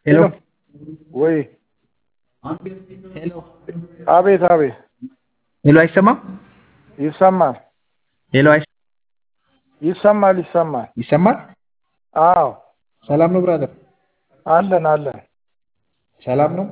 ሄሎ ወይ ሄሎ አቤት አቤት ሄሎ አይሰማም? ይሰማል ሄሎ አይ ይሰማል ይሰማል ይሰማል? አዎ ሰላም ነው ብራዘር? አለን አለን ሰላም ነው?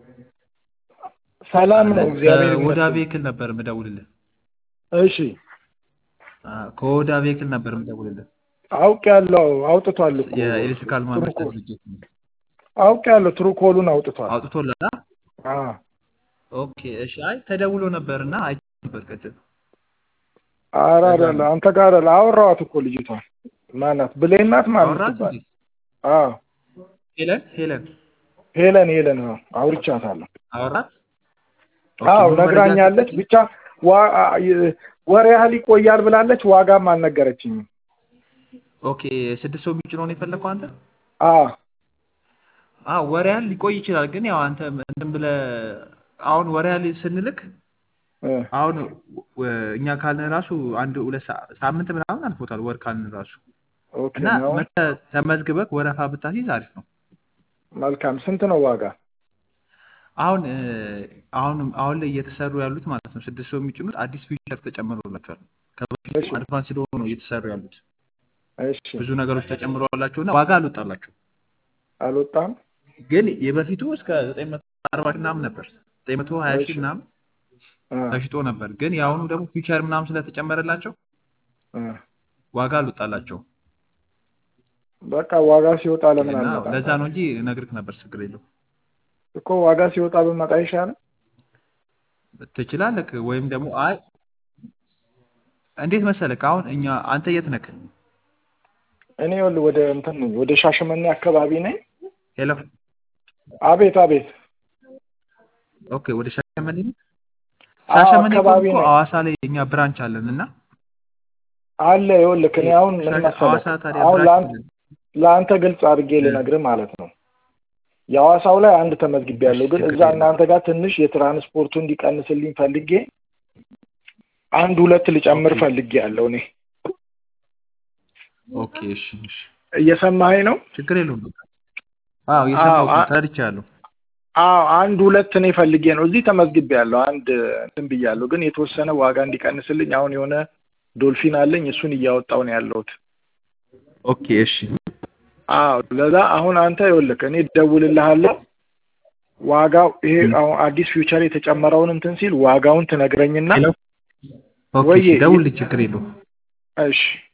ሰላም ነው እግዚአብሔር ከኦዳ ይመስገን ቬክል ነበር የምደውልልህ። እሺ አ፣ ከኦዳ ቬክል ነበር የምደውልልህ። አውቅ ያለው አውጥቷል እኮ የኤሌክትሪካል ማምረቻ ትሩኮ ድርጅት ነው። አውቅ ያለው ትሩኮሉን አውጥቷል አውጥቶላል? አ? አ ኦኬ እሺ። አይ ተደውሎ ነበርና አይቼ ነበር ቅድም። ኧረ ለዛ አይደለ ነው አንተ ጋር አይደለ አወራኋት እኮ ልጅቷን ማናት ብሌን ናት ማን አወራት የምትባል እንዴ? አዎ ሄለን ሄለን ሄለን ሄለን አዎ አውርቻታለሁ አወራት? ኦኬ አዎ ሙሉ መረጃ ነግራኛለች ሰጠችኝ? ብቻ ዋ- አ- ይ- ወር ያህል ይቆያል ብላለች ዋጋም አልነገረችኝም ኦኬ ስድስት ሰው የሚጭነው ነው የፈለግከው አንተ? አዎ አዎ ወር ያህል ሊቆይ ይችላል። ግን ያው አንተ እንትን ብለህ አሁን ወር ያህል ስንልክ እ አሁን ወ- እኛ ካልን ራሱ አንድ ሁለት ሰ- ሳምንት ምናምን አልፎታል ወር ካልን ራሱ ኦኬ እና ነው መተህ ተመዝግበህ ወረፋ ብታስይዝ አሪፍ ነው። መልካም ስንት ነው ዋጋ አሁን እ፣ አሁን አሁን ላይ እየተሰሩ ያሉት ማለት ነው ስድስት ሰው የሚጭኑት አዲስ ፊቸር ተጨምሮላቸዋል። ከበፊቱ እሺ አድቫንስ ስለሆኑ ነው እየተሰሩ ያሉት። እሺ ብዙ ነገሮች ተጨምረዋላቸው እና ዋጋ አልወጣላቸው። አልወጣም ግን የበፊቱ እስከ ዘጠኝ መቶ አርባ ሺህ ምናምን ነበር ዘጠኝ መቶ ሀያ እሺ ሺህ ምናምን አ ተሽጦ ነበር። ግን የአሁኑ ደግሞ ፊቸር ምናምን ስለተጨመረላቸው አ ዋጋ አልወጣላቸው በቃ ዋጋ ሲወጣ ለምን እና አልመጣም ለዛ ነው ታዲያ እንጂ እነግርህ ነበር ችግር የለው እኮ ዋጋ ሲወጣ ብመጣ ይሻላል ትችላለህ። ወይም ደግሞ አይ እንዴት መሰለህ አሁን እኛ አንተ የት ነህ? እኔ ይኸውልህ ወደ እንትን ነኝ ወደ ሻሸመኔ አካባቢ ነኝ ሄሎ አቤት አቤት ኦኬ፣ ወደ ሻሸመኔ ነው። አዎ ሻሸመኔ ከሆንክ አካባቢ እኮ ነኝ ሐዋሳ ላይ እኛ ብራንች አለን እና አለ ይኸውልህ እኔ አሁን ምን ሻ- መሰለህ ሐዋሳ ታዲያ አሁን ብራንች ለአንተ አለን። ለአንተ ግልጽ አድርጌ እ፣ ልነግርህ ማለት ነው የሐዋሳው ላይ አንድ እሺ ተመዝግቤያለሁ ግን ችግር እዛ የለም። እናንተ ጋር ትንሽ የትራንስፖርቱ እንዲቀንስልኝ ፈልጌ አንድ ሁለት ልጨምር ኦኬ ፈልጌያለሁ እኔ ኦኬ፣ እሺ እሺ፣ እየሰማኸኝ ነው ችግር የለውም። በቃ አዎ አዎ እየሰማሁህ ነው፣ አ- ተረድቻለሁ። አዎ አንድ ሁለት እኔ ፈልጌ ነው እዚህ ተመዝግቤያለሁ አንድ እንትን ብያለሁ ግን የተወሰነ ዋጋ እንዲቀንስልኝ አሁን የሆነ ዶልፊን አለኝ እሱን እያወጣሁ ነው ያለሁት ኦኬ እሺ አዎ ለዛ አሁን አንተ ይኸውልህ እኔ እደውልልሃለሁ ዋጋው ይሄ እ፣ አሁን አዲስ ፊውቸር የተጨመረውን እንትን ሲል ዋጋውን ትነግረኝና ሄሎ ኦኬ፣ ወይ እሺ ደውልልኝ፣ ችግር የለውም። እሺ